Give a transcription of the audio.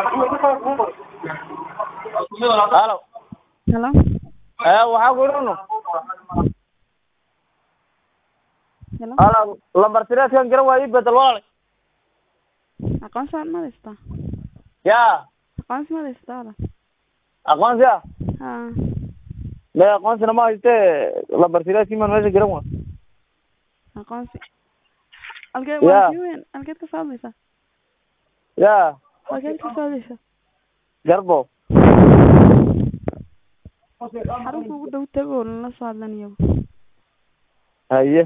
halo Hello? ee waxaa ku idhahno Hello? hala lambar sireedkan garan waa ii bedel walaalay Aqoonsi ma haystaa? ya Aqoonsi ma haystaa walaal? aqoonsi ah Haa. me aqoonsina ma haystee lambar sireedkii maan meesha garan waa Aqoonsi. Halkee Yeah. waa kii weyn? Halkeed ka soo hadlaysaa? ya Halkeed ka soo hadlaysaa? garbo Xarunta ugu dhow tago lala soo hadlanayo. haye